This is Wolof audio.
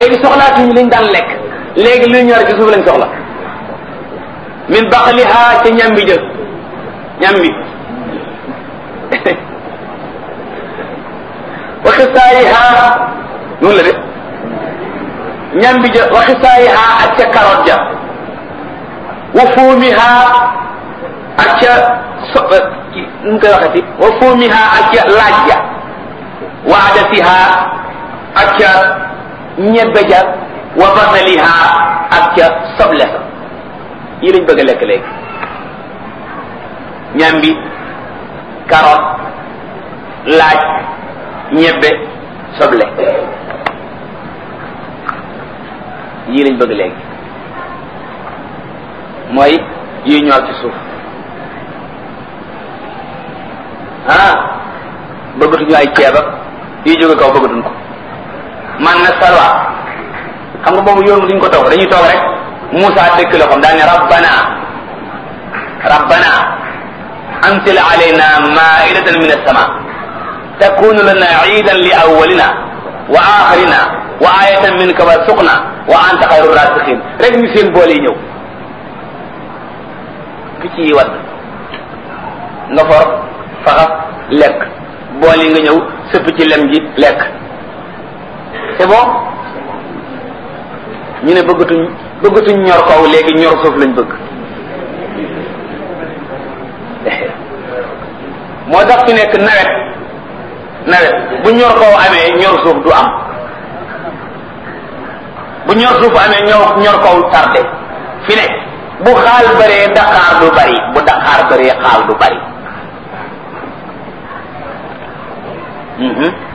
léegi soxlaatuñu liñ daan lekk léegi luy ñor ci suuf lañ soxla min baqliha ca ñambi jë ñambi wa xisaayiha noonu la de ñambi jë wa xisaayiha ak ca carotte ja wa fuumiha ak ca so nu mu koy waxati wa fuumiha ak ca laaj ja wa adasiha ak ca ñebbe ja wa basaliha ak ca soble sa yi lañ bëgg a lekk léegi ñambi carotte laaj ñebbe soble yii lañ bëgg léegi mooy yi ñor ci suuf ah bëggatuñu ay ceeb ak yi jóge kaw bëggatuñ ko man na salwa xam nga boobu yoon duñ ko toog dañuy toog rek Moussa dëkk la xam daal ne rabbana rabbana anzil alayna maidatan min as-sama takunu lana iidan li awwalina wa axirina wa ayatan minka warzuqna wa anta xayru rasiqin rek ñu seen boole yi ñëw picc yi wadd nga for faxas lekk bool yi nga ñëw sëpp ci lem ji lekk c'est bon ñu ne bëggatuñ bëggatuñ ñor kaw léegi ñor suuf lañ bëgg moo tax fi nekk nawet nawet bu ñor kaw amee ñor suuf du am bu ñor suuf amee ñor ñor kaw tardé fi nekk bu xaal bëree daqaar du bari bu daqaar bëree xaal du bari